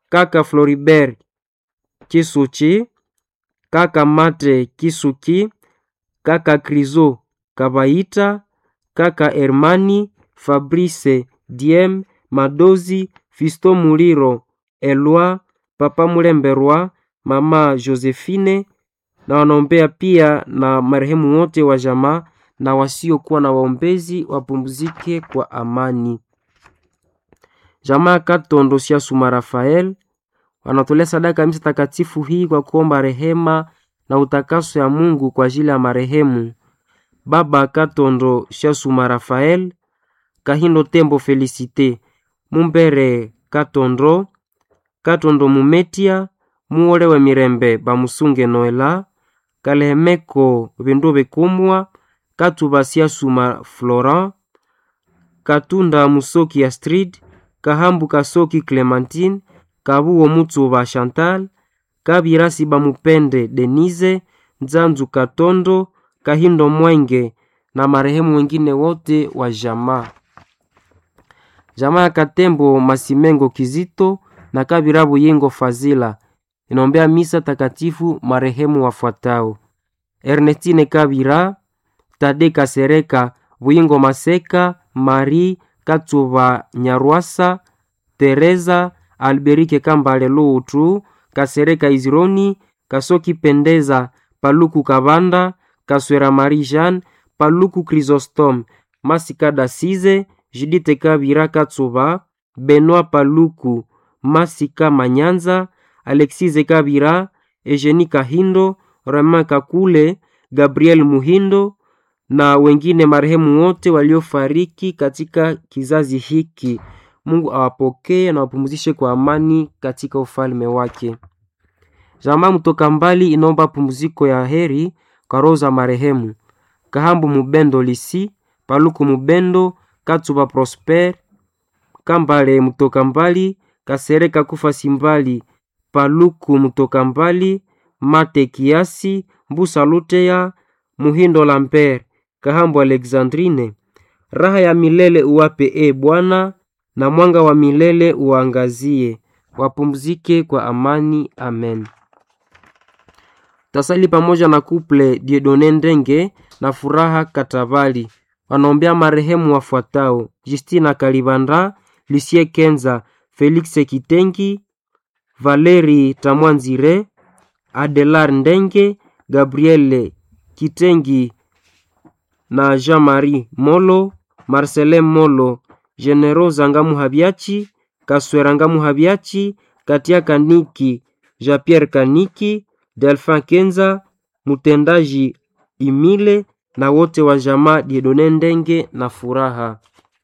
kaka Floribert Kisuchi, kaka Mate Kisuki, kaka Krizo Kabaita, kaka Hermani Fabrice Diem Madozi Fisto Muliro Elwa papa Mulemberwa mama Josephine na wanaombea pia na marehemu wote wa jamaa na wasiokuwa na waombezi wapumzike kwa amani. Jamaa Katondo Siasuma Rafael wanatolea sadaka ya misa takatifu hii kwa kuomba rehema na utakaso ya Mungu kwa ajili ya marehemu baba Katondo Siasuma Rafael, Kahindo Tembo Felicite, Mumbere Katondo, Katondo Mumetia, Muolewe Mirembe Bamusunge Noela, Kalehemeko Bindu Bikumwa, Katuba Siasuma Florent, Katunda Musoki Astrid, Kahambu Kasoki Clementine, Kabuo Mutsuba Chantal, Kabirasi Bamupende Denise, Nzanzu Katondo, Kahindo Mwenge na marehemu wengine wote wa jamaa. Jamaa ya Katembo Masimengo Kizito na Kabirabu Yengo Fazila inaombea misa takatifu marehemu wafuatao: Ernestine Kabira, Tade Kasereka, Buyingo Maseka, Marie Katsuba Nyarwasa, Teresa Alberike Kambale Lutu, Kasereka Izironi, Kasoki Pendeza, Paluku Kabanda, Kaswera Marie Jeanne, Paluku Chrysostome, Masika Dasize, Judite Kabira Katsuba, Benoit Paluku, Masika Manyanza, Alexise Kabira, Eugenie Kahindo, Romain Kakule, Gabriel Muhindo na wengine marehemu wote waliofariki katika kizazi hiki. Mungu awapokee na wapumzishe kwa amani katika ufalme wake. Jamaa mtoka mbali inaomba pumziko ya heri kwa roho za marehemu Kahambu Mubendo Lisi, Paluku Mubendo, Katsuba Prosper, Kambale mtoka mbali, Kasereka Kufa Simbali, Paluku mtoka mbali, Mate Kiasi, Mbusa Luteya, Muhindo Lambert, Kahambu Alexandrine. Raha ya milele uwape e Bwana, na mwanga wa milele uangazie. Wapumzike kwa amani. Amen. Tasali pamoja na kuple Diedone Ndenge na Furaha Katabali wanaombea marehemu wafuatao: Justina Kalibanda, Lucie Kenza, Felix Kitengi, Valeri Tamwanzire, Adelar Ndenge, Gabriele Kitengi na Jean-Marie Molo, Marcelin Molo, Generosa Ngamu Habiachi, Kaswera Ngamu Habiachi, Katia Kaniki, Jean-Pierre Kaniki, Delphin Kenza, mtendaji Imile na wote wa jamaa Diedone Ndenge na Furaha.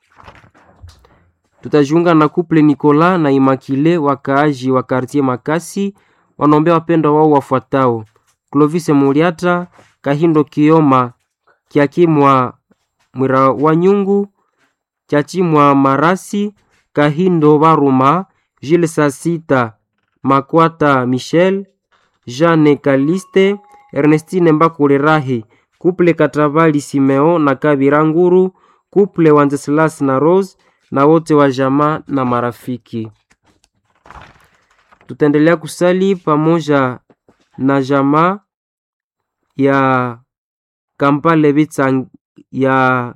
Tutajiunga na kuple Nicolas na Imakile wakaaji wa kartie Makasi wanaombea wapendwa wao wafuatao: Clovis Muliata, Kahindo Kioma, Kiakimwa Mwira wa Nyungu, Chachimwa Marasi, Kahindo Baruma, Gilles Sasita, Makwata Michel, Jeanne Kaliste, Ernestine Mbakule Rahi, kuple Katabali Simeo na Kabira Nguru, kuple Wanzeslas na Rose na wote wa jamaa na marafiki. Tutaendelea kusali pamoja na jamaa ya Kampale Bitsang ya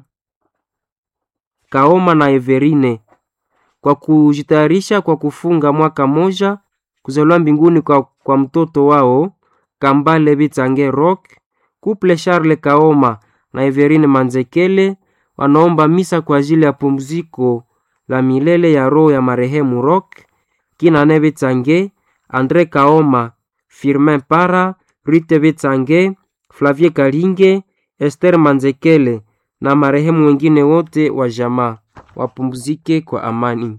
Kaoma na Everine kwa kujitayarisha kwa kufunga mwaka moja kuzaliwa mbinguni kwa, kwa mtoto wao Kambale Bitsange Rock. Couple Charles Kaoma na Everine Manzekele wanaomba misa kwa ajili ya pumziko la milele ya roho ya marehemu Rock Kinane Bitsange, Andre Kaoma, Firmin Para, Rite Bitsange, Flavie Kalinge, Esther Manzekele na marehemu wengine wote wa jamaa wapumzike kwa amani.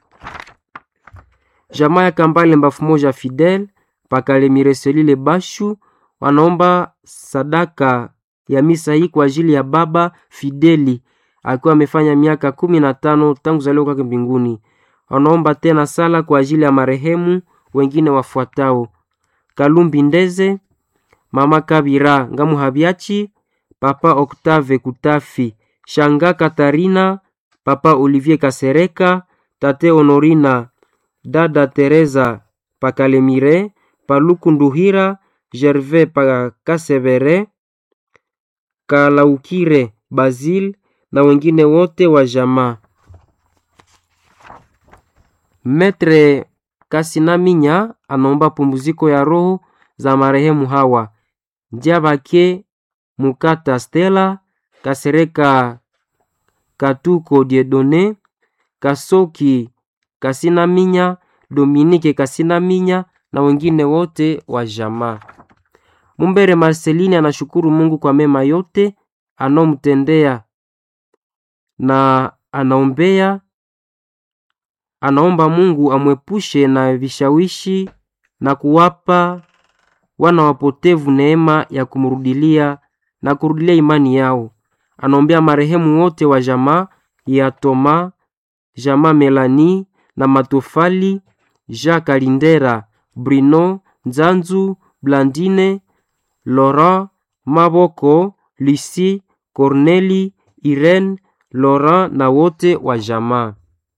Jamaa ya Kambale Mbafu Moja Fidel Pakale Mireselile Bashu wanaomba sadaka ya misa hii kwa ajili ya baba Fideli akiwa amefanya miaka kumi na tano tangu zaliwa kwake mbinguni. Wanaomba tena sala kwa ajili ya marehemu wengine wafuatao: Kalumbi Ndeze, mama Kabira Ngamu Habiachi, papa Octave Kutafi, shanga Katarina, papa Olivier Kasereka, tate Honorina dada Teresa Pakalemire, Paluku Nduhira, Gervais Pakasevere, Kalaukire Basil na wengine wote wa jamaa. Metre Kasinaminya anaomba pumziko ya roho za marehemu hawa Njabake Mukata Stella, Kasereka Katuko Diedone, Kasoki Kasinaminya, Dominike Kasinaminya na wengine wote wa jamaa. Mumbere Marceline anashukuru Mungu kwa mema yote anomtendea na anaombea anaomba Mungu amwepushe na vishawishi na kuwapa wana wapotevu neema ya kumrudilia na kurudilia imani yao. Anaombea marehemu wote wa jamaa ya Toma, jamaa Melani na Matofali, Jacques Alindera, Bruno Nzanzu, Blandine, Laurent Maboko, Lucie, Corneli, Irene, Laurent na wote wa jamaa.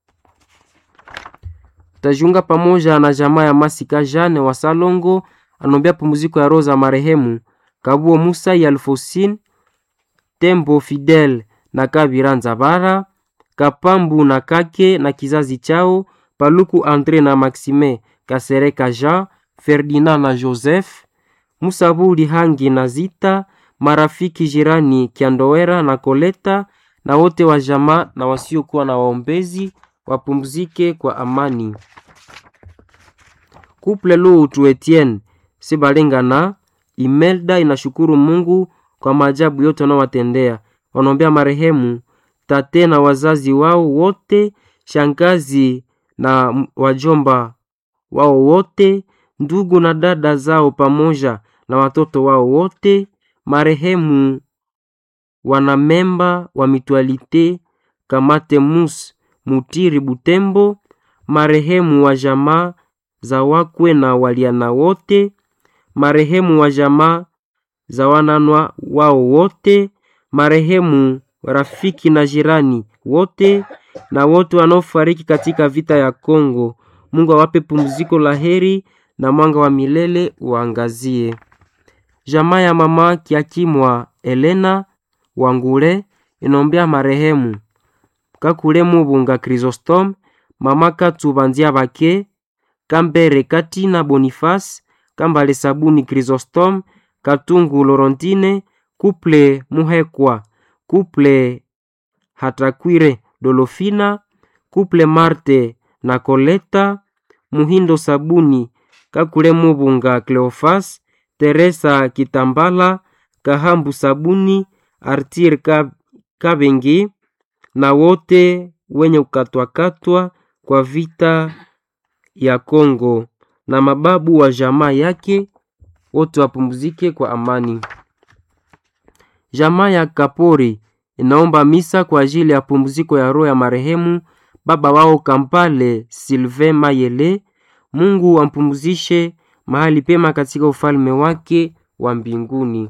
Tajiunga pamoja na jamaa ya Masika Jane wa Salongo anombea pumziko ya roho za marehemu Kabuo Musa ya Alfosine, Tembo Fidel na Kabira Nzabara, Kapambu na Kake na kizazi chao, Paluku Andre na Maxime, Kasereka Jean, Ferdinand na Joseph, Musabuli Hangi na Zita, marafiki jirani Kiandowera na Koleta na wote wa jamaa na wasiokuwa na waombezi wapumzike kwa amani. Couple Lutu Etienne Sibalingana Imelda inashukuru Mungu kwa maajabu yote wanaowatendea. Wanaombea marehemu tate na wazazi wao wote, shangazi na wajomba wao wote, ndugu na dada zao pamoja na watoto wao wote, marehemu wanamemba wa mitualite Kamate Mus Mutiri Butembo, marehemu wa jamaa za wakwe na waliana wote, marehemu wa jamaa za wananwa wao wote, marehemu rafiki na jirani wote, na wote wanaofariki katika vita ya Kongo. Mungu awape pumziko la heri na mwanga wa milele uangazie. Jamaa ya mama Kiakimwa Elena Wangule inombea marehemu Kakule Mubunga Chrysostom, mama Katubanzia Bake, Kambere Katina Boniface, Kambale Sabuni Chrysostom, Katungu Lorentine, Kuple Muhekwa, Kuple Hatakwire Dolofina, Kuple Marte na Koleta, Muhindo Sabuni, Kakule Mubunga Cleofas, Teresa Kitambala, Kahambu Sabuni, Artir Kabengi na wote wenye kukatwakatwa kwa vita ya Kongo na mababu wa jamaa yake wote wapumzike kwa amani. Jamaa ya Kapori inaomba misa kwa ajili ya pumziko ya roho ya marehemu baba wao Kampale Sylvain Mayele. Mungu ampumzishe mahali pema katika ufalme wake wa mbinguni.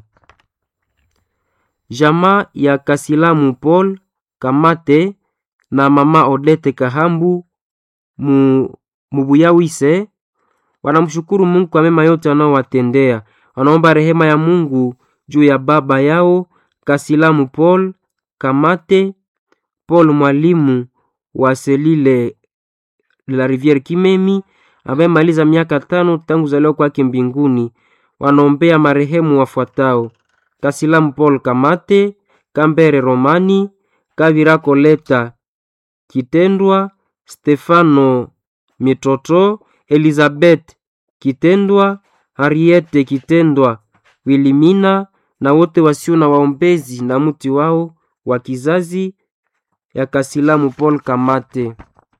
Jamaa ya Kasilamu Paul Kamate na mama Odete Kahambu mu, Mubuyawise wanamshukuru Mungu kwa mema yote wanaowatendea. Wanaomba rehema ya Mungu juu ya baba yao Kasilamu Paul Kamate Paul mwalimu wa selile la Riviere Kimemi ambaye maliza miaka tano tangu zaliwa kwake mbinguni. Wanaombea marehemu wafuatao: Kasilamu Paul Kamate, Kambere Romani, Kavira Koleta Kitendwa, Stefano Mitoto, Elizabeth Kitendwa, Harriete Kitendwa, Wilimina na wote wasio na waombezi na mti wao wa kizazi ya Kasilamu Paul Kamate.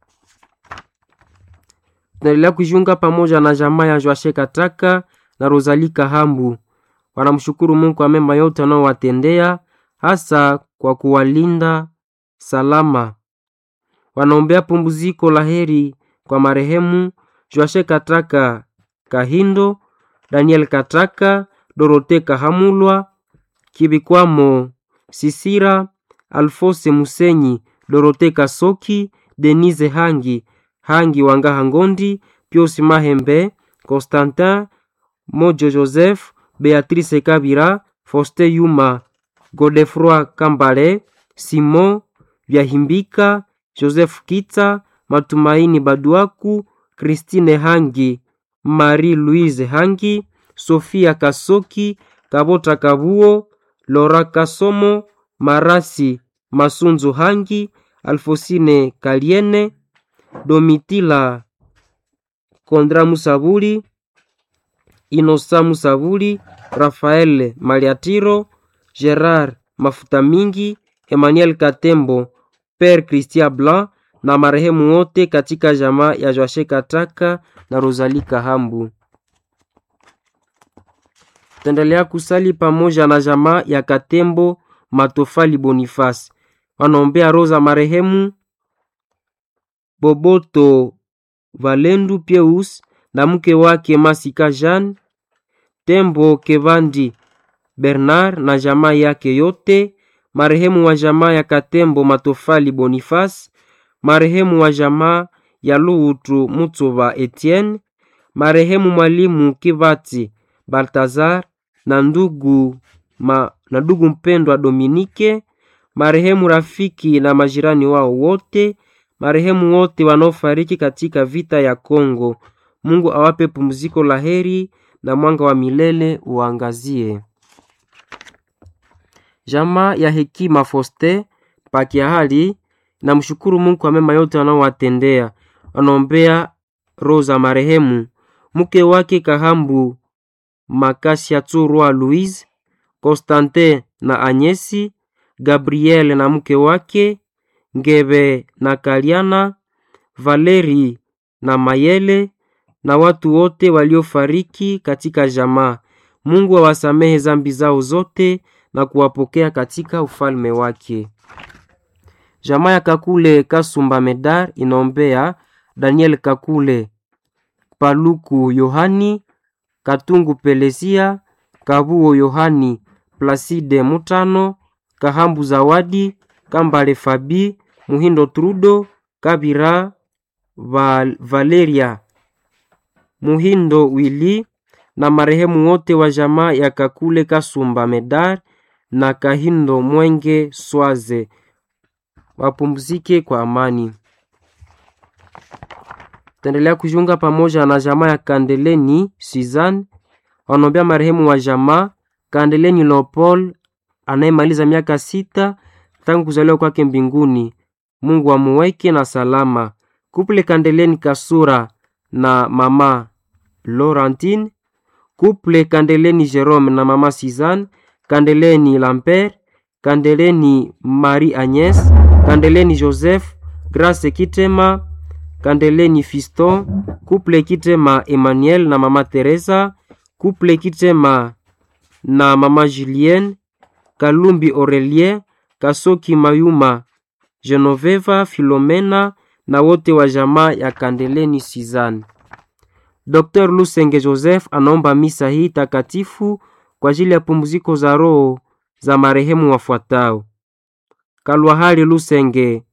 Tunaendelea kujiunga pamoja na jamaa ya Joashe Kataka na Rosalie Kahambu. Wanamshukuru Mungu kwa mema yote wanaowatendea hasa kwa kuwalinda salama. Wanaombea pumziko la heri kwa marehemu Joashe Kataka Kahindo, Daniel Kataka, Dorote Kahamulwa, Kibikwamo Sisira, Alfose Musenyi, Dorote Kasoki, Denise Hangi, Hangi Wangaha Ngondi, Pius Mahembe, Constantin Mojo Joseph, Beatrice Kabira, Foste Yuma, Godefroi Kambale, Simon Vyahimbika, Joseph Kitsa, Matumaini Baduaku, Christine Hangi, Marie Louise Hangi, Sofia Kasoki, Kabota Kabuo, Lora Kasomo, Marasi Masunzu Hangi, Alfosine Kaliene, Domitila Kondra Musabuli, Inosa Musabuli, Rafael Maliatiro, Gerard Mafuta Mingi, Emmanuel Katembo, Père Christian Blanc na marehemu wote katika jamaa ya Joashe Kataka na Rosalie Kahambu. Tutaendelea kusali pamoja na jamaa ya Katembo Matofali Boniface. Wanaombea roho za marehemu Boboto Valendu Pieus na mke wake Masika Jean Tembo Kevandi Bernard na jamaa yake yote, marehemu wa jamaa ya Katembo Matofali Boniface, marehemu wa jamaa ya Luhutu Mutsuba Etienne, marehemu mwalimu Kivati Baltazar na ndugu ma, na ndugu mpendwa Dominike, marehemu rafiki na majirani wao wote, marehemu wote wanaofariki katika vita ya Kongo. Mungu awape pumziko la heri na mwanga wa milele uangazie. Jamaa ya Hekima Foste Pakiahali na mshukuru Mungu kwa mema yote anaowatendea. Wanaombea roho za marehemu mke wake Kahambu Makasia Tsurwa Louise, Constantin na Anyesi, Gabriel na mke wake Ngebe na Kaliana, Valeri na Mayele na watu wote waliofariki katika jamaa. Mungu awasamehe zambi zao zote na kuwapokea katika ufalme wake. Jamaa ya Kakule Kasumba Medar inaombea Daniel Kakule, Paluku Yohani, Katungu Pelesia, Kabuo Yohani, Placide Mutano, Kahambu Zawadi, Kambale Fabi, Muhindo Trudo, Kabira Val Valeria, Muhindo Wili na marehemu wote wa jamaa ya Kakule Kasumba Medar na Kahindo Mwenge Swaze wapumzike kwa amani. Taendelea kujiunga pamoja na jamaa ya Kandeleni Suzanne, wanaombea marehemu wa jamaa Kandeleni Leopold anayemaliza miaka sita tangu kuzaliwa kwake mbinguni. Mungu amuweke na salama. Kuple Kandeleni Kasura na mama Laurentine, kuple Kandeleni Jerome na mama Suzanne, Kandeleni Lambert, Kandeleni Marie Agnes, Kandeleni Joseph, Grace Kitema, Kandeleni Fiston, kuple Kitema Emmanuel na mama Teresa, kuple Kitema na mama Julienne, Kalumbi Aurelien, Kasoki Mayuma, Genoveva Filomena na wote wa jamaa ya Kandeleni Suzanne. Dr. Lusenge Joseph anaomba misa hii takatifu kwa ajili ya pumziko za roho za marehemu wafuatao: Kalwahali Lusenge,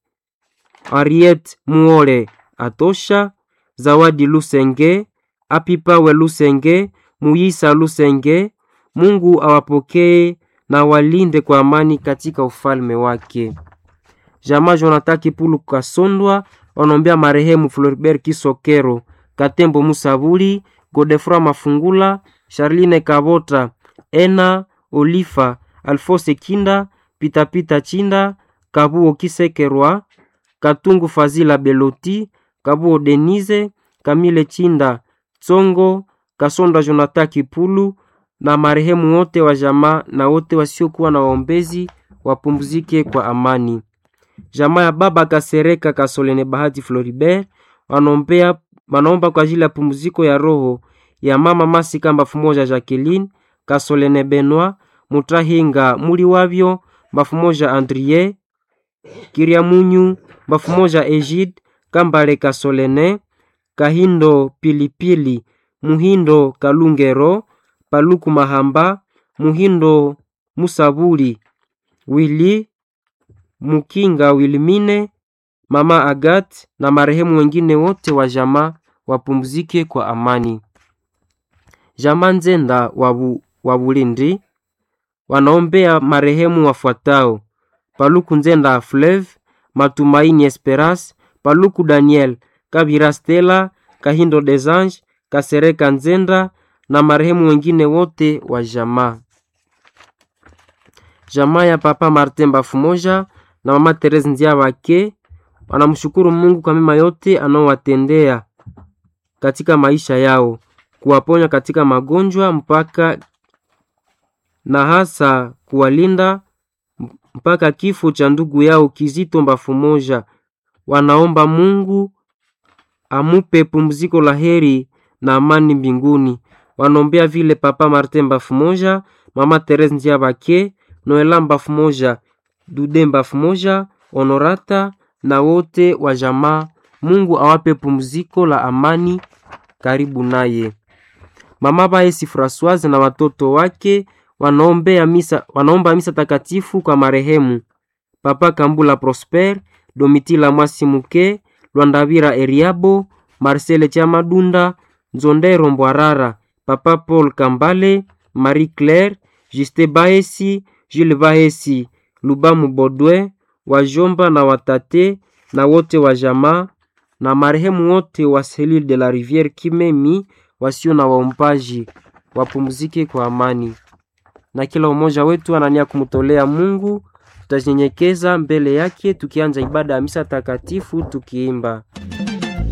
Ariet Muole Atosha, Zawadi Lusenge, Apipawe Lusenge, Muyisa Lusenge. Mungu awapokee na walinde kwa amani katika ufalme wake. Jamaa Jonathan Kipulu Kasondwa wanaombea marehemu Floribert Kisokero, Katembo Musabuli, Godefroy Mafungula, Charline Kabota, Ena Olifa, Alfose Kinda, Pitapita Chinda, Kabuo Kisekerwa, Katungu Fazila Beloti, Kabuo Denise, Kamile Chinda, Tsongo, Kasonda Jonathan Kipulu na marehemu wote wa jamaa na wote wasiokuwa na waombezi wapumzike kwa amani. Jamaa ya baba Kasereka Kasolene Bahati Floribert wanaombea wanaomba kwa ajili ya pumziko ya roho ya mama Masika mbafu moja Jacqueline Kasolene Benoit Mutahinga muli wavyo mbafu moja Andrie Kiriamunyu mbafu moja Egide Kambale Kasolene Kahindo Pilipili Muhindo Kalungero Paluku Mahamba Muhindo Musabuli Wili Mukinga Wilimine mama Agat na marehemu wengine wote wa jamaa wapumzike kwa amani. Jamaa Nzenda wa Bu- wa Bulindi wanaombea marehemu wafuatao: Paluku Nzenda Fleuve, Matumaini Esperance, Paluku Daniel, Kabira Stella, Kahindo des Anges, Kasereka Nzenda na marehemu wengine wote wa jamaa. Jamaa ya Papa Martin Bafumoja na Mama Therese Ndiabake wanamshukuru Mungu kwa mema yote anaowatendea katika maisha yao, kuwaponya katika magonjwa mpaka na hasa kuwalinda mpaka kifo cha ndugu yao Kizito Bafumoja. Wanaomba Mungu amupe pumziko la heri na amani mbinguni. Wanaombea vile Papa Martin Bafumoja, Mama Therese Ndiabake, Noela Bafumoja, Dude Bafumoja, Honorata na wote wa jamaa. Mungu awape pumziko la amani karibu naye. Mama Baesi Francoise na watoto wake wanaombea misa, wanaomba misa takatifu kwa marehemu Papa Kambula Prosper, Domitila Mwasimuke, Lwandavira Eriabo, Marcele Chamadunda, Nzondero Mbwarara, Papa Paul Kambale, Marie Claire, Juste Baesi, Jules Baesi, Lubamu Bodwe, wajomba na watate na wote wa jamaa na marehemu wote wa Selile de la Riviere Kimemi wasio na waombaji wapumzike kwa amani. Na kila umoja wetu anania kumtolea Mungu, tutajinyenyekeza mbele yake tukianza ibada ya misa takatifu tukiimba